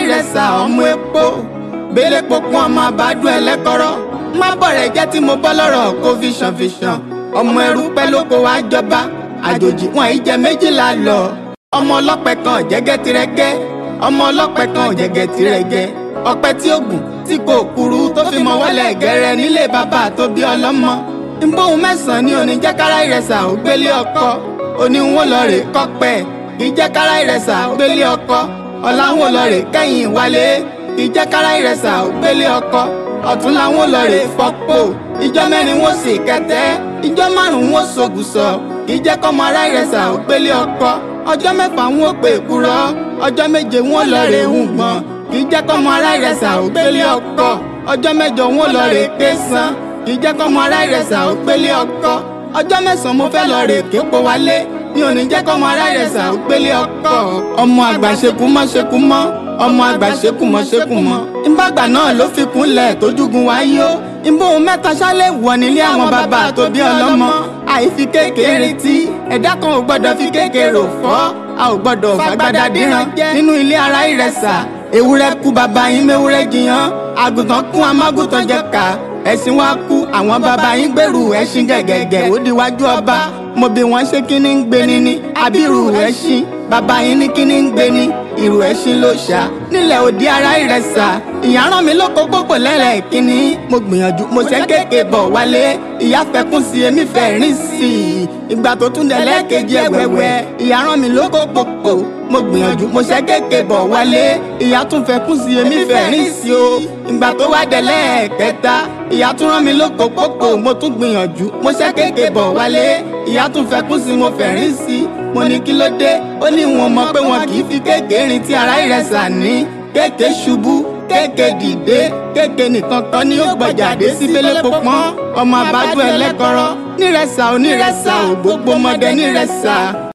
ìrẹsà ọmọ epo bẹ́lẹ̀ pokùn ọmọ àbádùn ẹlẹ́kọ̀rọ̀ má bọ̀rẹ̀ jẹ́ tí mo bọ́ lọ́rọ̀ kó fìṣàn fìṣàn ọmọ ẹrú pẹ́ lóko wá jọba àjòjì wọn yìí jẹ méjìlá lọ ọmọ ọlọ́pẹ kan jẹ́gẹ́ tirẹ́gẹ́ ọmọ ọlọ́pẹ kan jẹ́gẹ́ tirẹ́gẹ́ ọ̀pẹ tí ó gùn tí kò kúrú tó fi mọ wọlé gẹrẹ nílé bàbá tó bí ọlọ́mọ ìbòhùn mẹ́sàn-án ní oníjẹ́kára ìrẹsà ò gbélé ọkọ oníwọ̀n lọ rè kọ́pẹ́ ìjẹ́kára ìrẹsà ò gbélé ọkọ ọ̀làwọ̀n lọ rè kẹ́yìn wálé ìjẹ́kára ìrẹsà ò gbélé ọkọ ọ̀tún làwọn lọ rè fọ́pọ̀ ìjọ mẹ́rin wọ́n sì kẹtẹ́ ìjọ márùn-ún wọ́n sògùsọ̀ ìjẹ́kọ́mọ ará ìrẹsà ò gbélé ọkọ ọjọ́ mẹ́fà wọn ò pè kúrọ́ ọjọ́ méje wọn lọ rè ń gbọ́n kì í jẹ́ kọ́mọ ará ìrẹsà ò gbélé ọkọ ọjọ́ mẹ́jọ wọn lọ rè ké san kì í jẹ́ kọ́mọ ará ìrẹsà ò gbélé ọkọ ọjọ́ mẹ́sàn-án mo fẹ́ lọ rè képo wálé ní òní jẹ́ kọ́mọ ará ìrẹsà ò gbélé ọkọ ọmọ àgbà ṣekú mọ́ ṣekú mọ́ ọmọ àgbà ṣekú mọ́ ṣekú mọ́ ìbàgbà náà ló fi kúnlẹ̀ tójúgun wáyé ó ìbòhùn mẹ́ta ṣálẹ̀ wọ̀ nílé àwọn bàbá tó bí ọlọ́mọ àìfi kékeré tí ẹ̀dá kan ò gbọ́dọ̀ fi kékeré fọ́ a ò gbọ́dọ̀ fàgbádà díran nínú ilé ara ìrẹsà ewúrẹ́ kú bàbá yín mẹ́wúrẹ́ jiyàn àgùntàn kún amágùntàn jẹ ká ẹṣin wá kú àwọn bàbá yín gbèrú ẹṣin gẹ̀gẹ̀gẹ̀ ó diwájú ọba mo bí wọ́n ṣe kí ni ń gbé ni ní abirù ẹṣin bàbá yín ní kí ni ń gbé ni ìrù ẹṣin ló ṣá nílẹ̀ òdi ara ìrẹsà ìyá rán mi lóko gbogbo lẹ́rẹ̀ kínní mo gbìyànjú mo ṣe kéèké bọ̀ wálé ìyá fẹkún sí èmi fẹ́ rìn sí i ìgbà tó tún dẹ̀ kejì ẹ̀wẹ̀wẹ̀ ìyá rán mi lóko gbogbo mo gbìyànjú mo ṣe kéèké bọ̀ wálé ìyá tún fẹkún sí èmi fẹ́ rìn sí o ìgbà tó wá dẹ̀ lẹ́ẹ̀kẹta ìyá tún rán mi lóko gbogbo mo tún gbìyànjú mo ṣe kéèké bọ̀ wálé ìyá tún fẹkún sí mo fẹ́ rìn sí i mo ní kí ló dé ó ní wọn mọ̀ pé wọn kì í fi kéèké rìn tí ara ìrẹsà ní kéèké ṣubú kéèké dìde kéèké nìkan kan ní ó gbọ̀jáde sí bẹ́lẹ́ pọpọ́n ọmọ àbájú ẹlẹ́kọ̀rọ̀ nírẹsà onírẹsà ò gbogbo mọdẹ nírẹsà